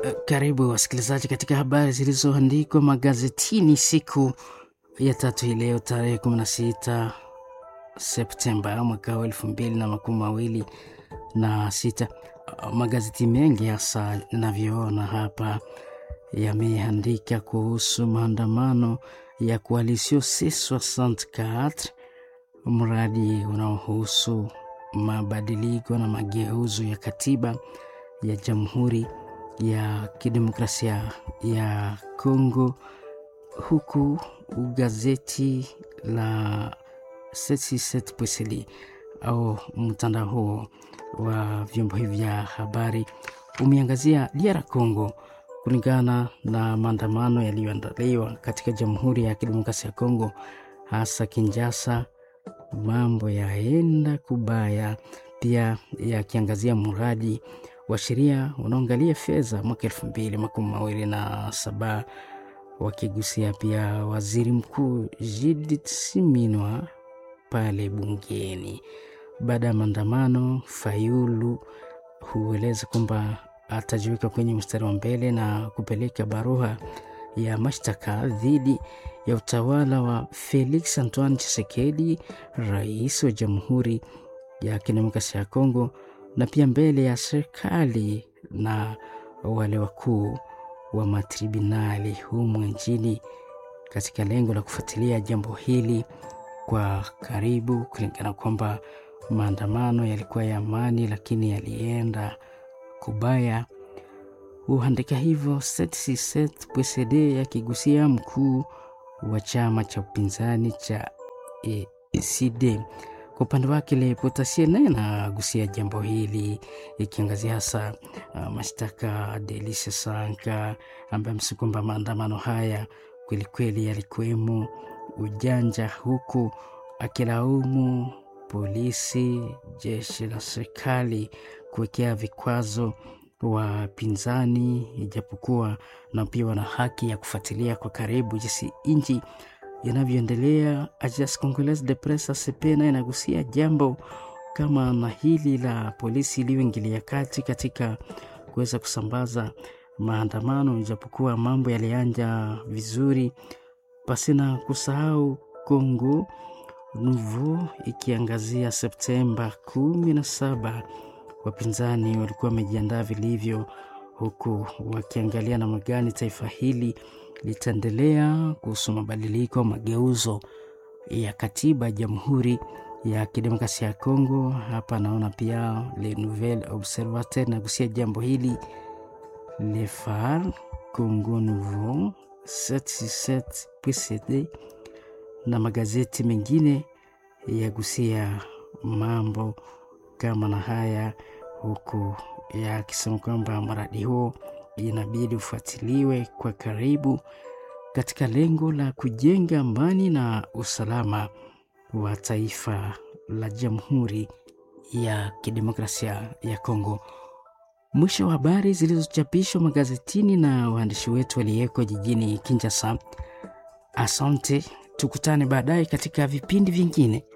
Karibu wasikilizaji katika habari zilizoandikwa magazetini siku ya tatu hii leo tarehe 16 Septemba mwaka wa elfu mbili na makumi mawili na sita. Magazeti mengi hasa inavyoona hapa yameandika kuhusu maandamano ya Coalition C64, mradi unaohusu mabadiliko na mageuzo ya katiba ya Jamhuri ya Kidemokrasia ya Kongo, huku gazeti la 77 au mtandao huo wa vyombo hivi vya habari umeangazia DR Congo kulingana na maandamano yaliyoandaliwa katika Jamhuri ya Kidemokrasia ya Kongo, hasa Kinshasa. Mambo yaenda kubaya, pia yakiangazia mradi wa sheria unaoangalia fedha mwaka elfu mbili makumi mawili na saba wakigusia pia waziri mkuu Judith Suminwa pale bungeni. Baada ya maandamano, Fayulu hueleza kwamba atajiweka kwenye mstari wa mbele na kupeleka barua ya mashtaka dhidi ya utawala wa Felix Antoine Tshisekedi, rais wa Jamhuri ya Kidemokrasia ya Kongo, na pia mbele ya serikali na wale wakuu wa matribunali humu nchini katika lengo la kufuatilia jambo hili kwa karibu, kulingana kwamba maandamano yalikuwa ya amani, lakini yalienda kubaya. Huandika hivyo PCD yakigusia mkuu wa chama cha upinzani cha ECD. Kwa upande wake Le Potassier naye anagusia jambo hili ikiangazia hasa uh, mashtaka Delice Sanka ambaye amesema kwamba maandamano haya kwelikweli yalikuwemo ujanja, huku akilaumu polisi, jeshi la serikali kuwekea vikwazo wapinzani, ijapokuwa na pia wana haki ya kufuatilia kwa karibu jinsi nchi yanavyoendelea. Agence Congolaise de Presse ACP naye inagusia jambo kama na hili la polisi iliyoingilia kati katika kuweza kusambaza maandamano, ijapokuwa mambo yalianja vizuri, pasina kusahau Congo Nouveau ikiangazia Septemba kumi na saba wapinzani walikuwa wamejiandaa vilivyo, huku wakiangalia namna gani taifa hili litaendelea kuhusu mabadiliko mageuzo ya katiba ya Jamhuri ya Kidemokrasia ya Kongo. Hapa naona pia Le Nouvel Observateur nagusia jambo hili, Le Phare, Congo Nouveau, 767 na magazeti mengine yagusia mambo kama na haya, huku yakisema kwamba mradi huo inabidi ufuatiliwe kwa karibu katika lengo la kujenga amani na usalama wa taifa la Jamhuri ya Kidemokrasia ya Kongo. Mwisho wa habari zilizochapishwa magazetini na waandishi wetu waliyeko jijini Kinshasa. Asante, tukutane baadaye katika vipindi vingine.